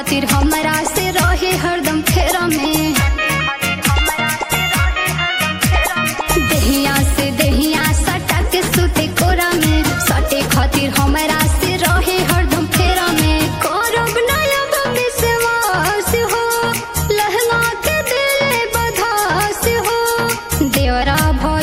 खातिर हमरा से रहे हरदम फेरा में देहिया से देहिया सटा के सुते कोरा में सटे खातिर हमरा से रहे हरदम फेरा में करब नया विश्वास हो लहंगा के दिल बधास हो देवरा भ